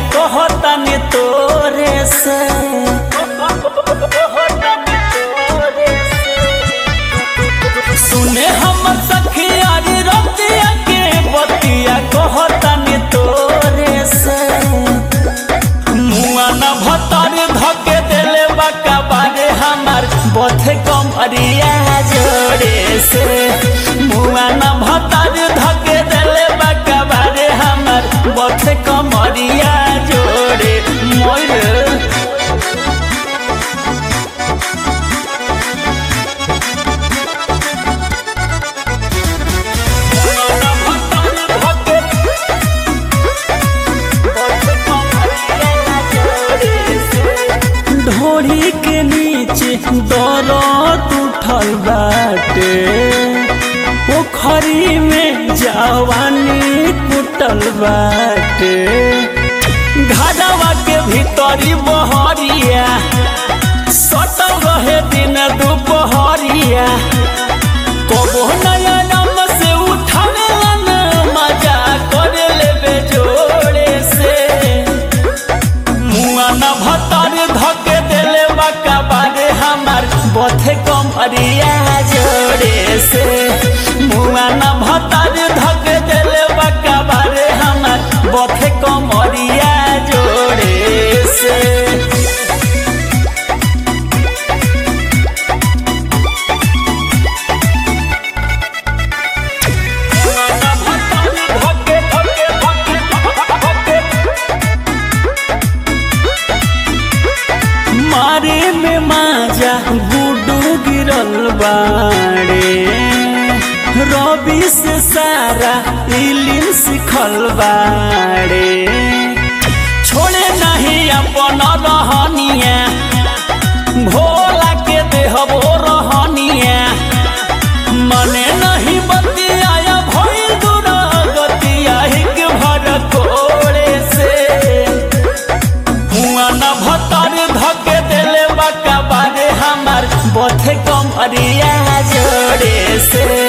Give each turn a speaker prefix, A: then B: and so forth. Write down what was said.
A: कहतानी तोरे से सुने हमर सखिया रे रतिया के बतिया कहतानी तोरे से मुआ न भतर धके देले बाका बारे हमार बथे कम अरिया जोड़े से मुआ न भतर धके देले बाका बारे हमार बथे कम अरिया जोड़े मोर ढोरी के नीचे दौलत उठल बाटे पोखरी में जवानी कुटल बाटे घाटवा के भीतरी बहरिया सटल रहे दिन दुपहरिया कबो नया नाम से उठाने न मजा कर लेबे जोड़े से मुआ न भतर धके देले बाका बारे हमार बथे कम अरिया जोड़े से मुआ न भतर धके देले बाका बारे हमार बथे कम अरिया जोड़े से मारे में माजा गुडू गिरल बाड़े रवि से सारा इलिम सिखल बाड़े छोड़े नहीं अपन रहनिया भोला के देहबो रहनिया मने नहीं बतिया भइल दूर गतिया हिक भर कोड़े से हुआ न भतर धके देले बाका बारे हमार बथे कम अरिया जोड़े से